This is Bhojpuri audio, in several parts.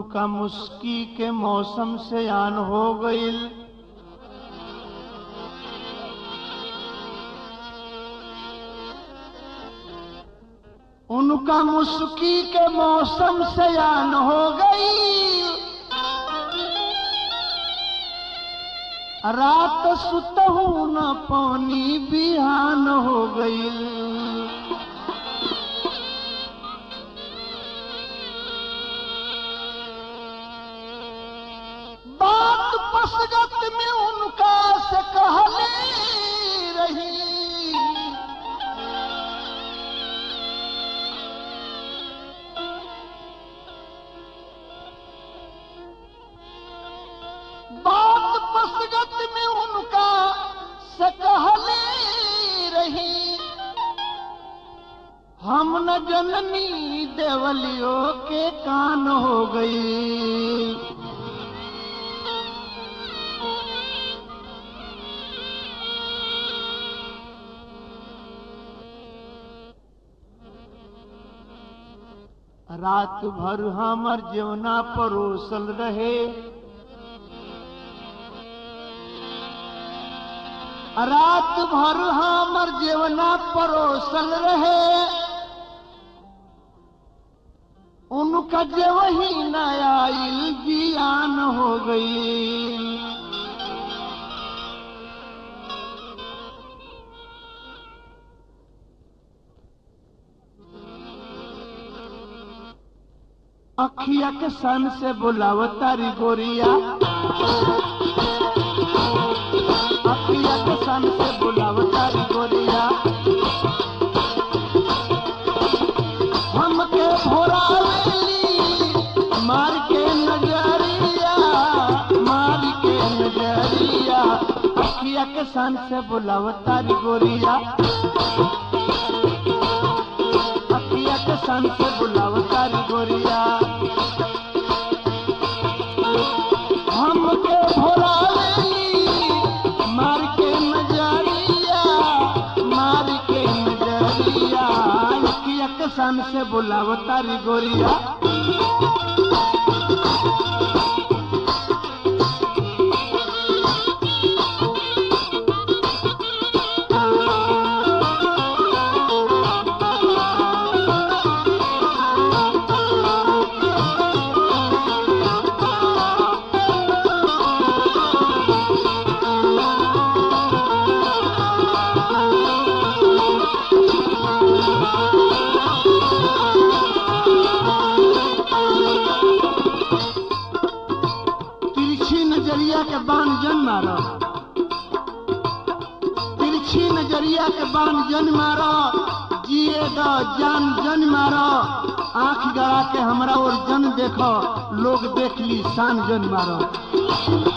उनका मुस्की के मौसम से आन हो गईल उनका मुस्की के मौसम से आन हो गई रात सुतहू न पानी बिहान हो गई बात पसगत में उनका से कहले रही बात पसगत में उनका से कहले रही हम न जननी देवलियों के कान हो गई रात भर हमर जीवना परोसल रहे रात भर हमर जीवना परोसल रहे उनका जेवही न आइल जियान हो गई अखिया के सन से बुलावतारी गोरिया अखिया के सन से बुलावतारी गोरिया हमके भोरावेली मार के नजरिया मार के नजरिया अखिया के सन से बुलावतारी गोरिया अखिया के सन से बुलावतारी गोरिया हमके भोरावेली मार के नजरिया मार के नजरिया अखिया के सन से बुलावतारी गोरिया तिरछी नजरिया के बाण जन मारो तिरछी नजरिया के बाण जन मारो जिए दो जान जन मारो आंख गड़ा के हमरा और जन देखो लोग देख ली शान जन मारो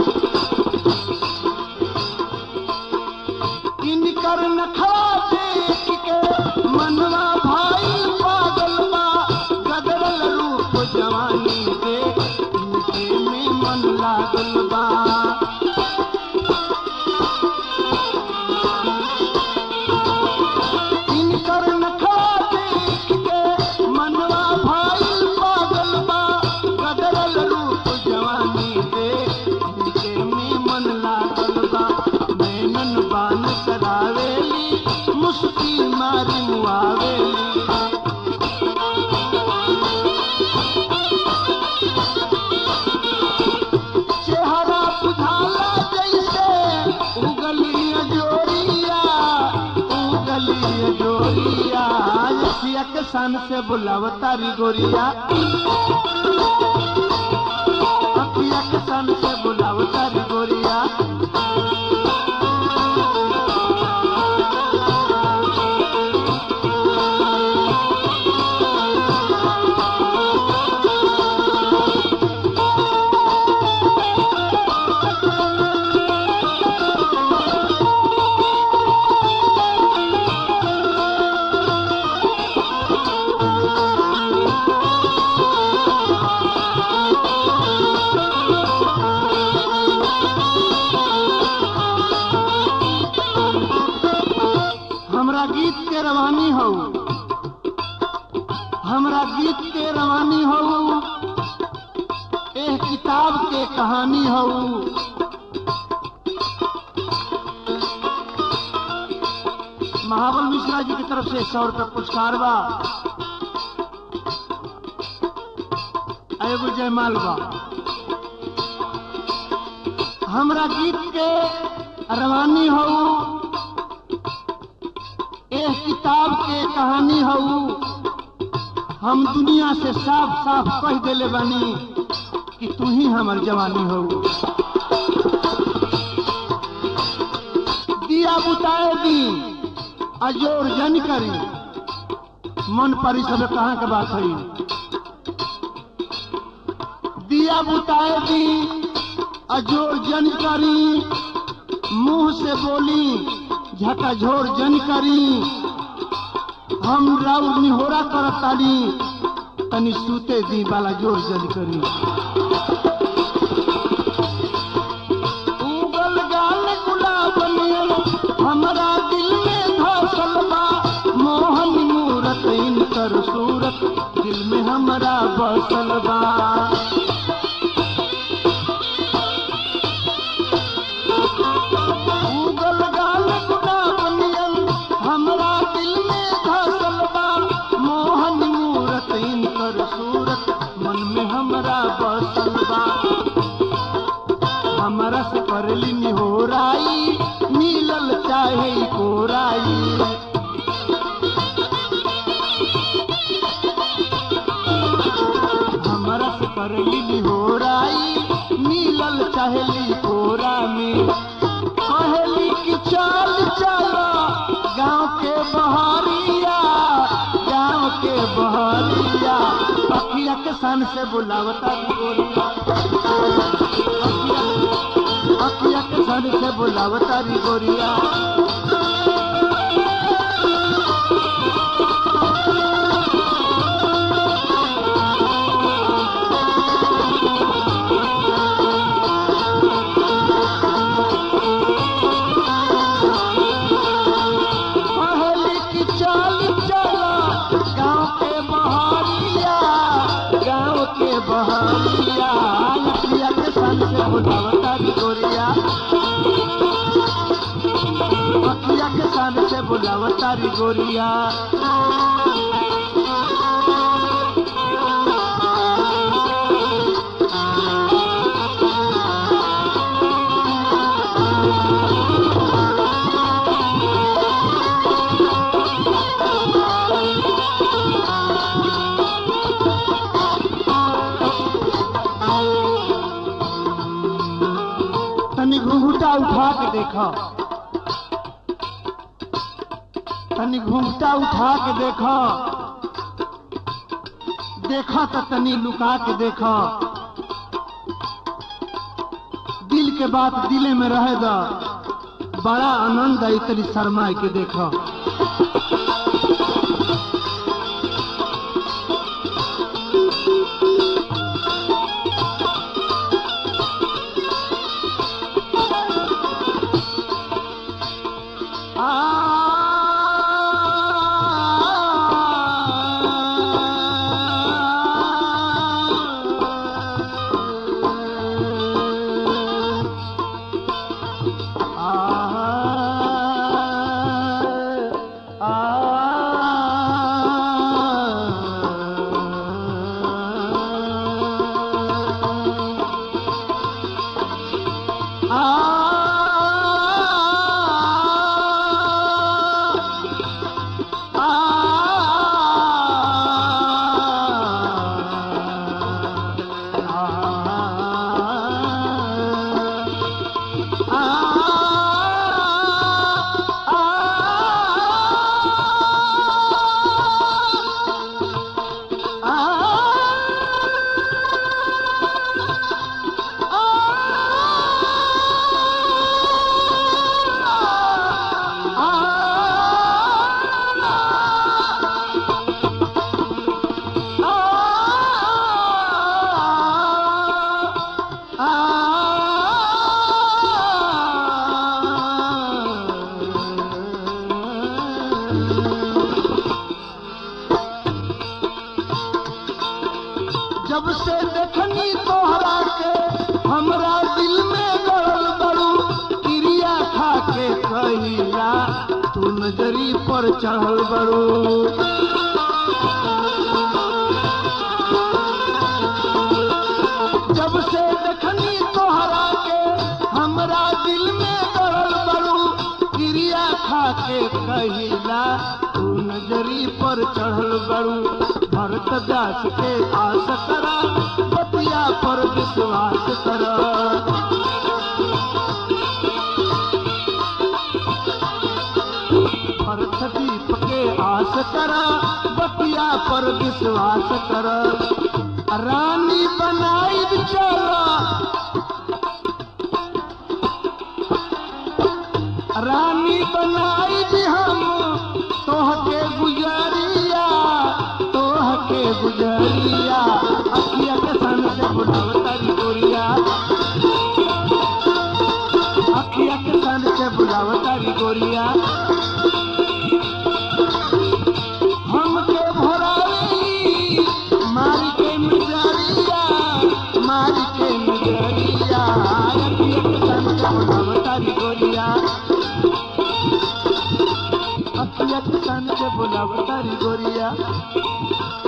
इनकर नखरा देख के मनवा भाई पागल बा गदरल रूप जवानी के इनके में मन लागल बा इनकर नखरा देख के मनवा भाई पागल बा गदरल रूप जवानी के इनके में मन लागल बा नैनन बान करावेली मुस्की मारी मुआवेली चेहरा बुझाला जैसे उगलिया जोरिया उगलिया जोरिया यसिया के सन से बुलावतारी गोरिया अखिया के सन से बुलावतारी गोरिया हमरा गीत के रवानी हो हमरा गीत के रवानी हो एह किताब के कहानी हऊ महाबल मिश्रा जी की तरफ से सौ रुपये पुरस्कार बा एगो जयमाल बा हमरा गीत के रवानी हऊ एह किताब के कहानी हऊ हम दुनिया से साफ साफ कह देले बानी कि तू ही हमर जवानी हऊ दिया बुताए दी अजोर जन करी मन परी सब कहाँ के बात है दिया बुताए दी अजोर जन करी मुंह से बोली झकाझोर जन करी हम राउर निहोरा करत ताली तनी सूते दी बाला जोर जन करी उगल गाल गुलाब नियन हमरा दिल में धसल बा मोहन मूरत इनकर सूरत दिल में हमरा बसल बा उगल गाल गुलाब नियन हमरा दिल में धसल बा मोहन मूरत इनकर सूरत मन में हमरा बसल बा हमरा से करली निहोराई मिलल चाहे कोराई हमरा से करली निहोराई मिलल चाहेली कोरा में कहली कि चल चलो गांव के बहरिया गांव के बहरिया अखिया के सन से बुलावता गोरिया अखिया अखिया के सन से बुलावता री गोरिया कहली कि चल चलो गांव के बहरिया गांव के बहरिया अखिया के सन से बुलावता री गोरिया अखिया के सन से बुलावता री गोरिया तनी घूंघटा उठा के देखो तनी घूंघटा उठा के देखो देखो तो तनी लुका के देखो दिल के बात दिले में रहे दा बड़ा आनंद आई तनी शर्माए के देखो आ तू नजरी पर चढ़ल बड़ू जब से देखनी तोहरा के हमरा दिल में दरल बड़ू क्रिया खा के कहिला तू नजरी पर चढ़ल बड़ू भरत व्यास के आस करा बतिया पर विश्वास करा भरत दीप के आस करा बतिया पर विश्वास कर रानी बनाई चला रानी बनाई भी हम तोह के गुजरिया तोह के गुजरिया अखिया के सन से बुलावतारी गोरिया अखिया के सन से बुलावतारी गोरिया हमके भोराई मारी के मिजरिया मारी के मिजरिया अखिया के सन से बुलावतारी गोरिया अखिया के सन से बुलावतारी गोरिया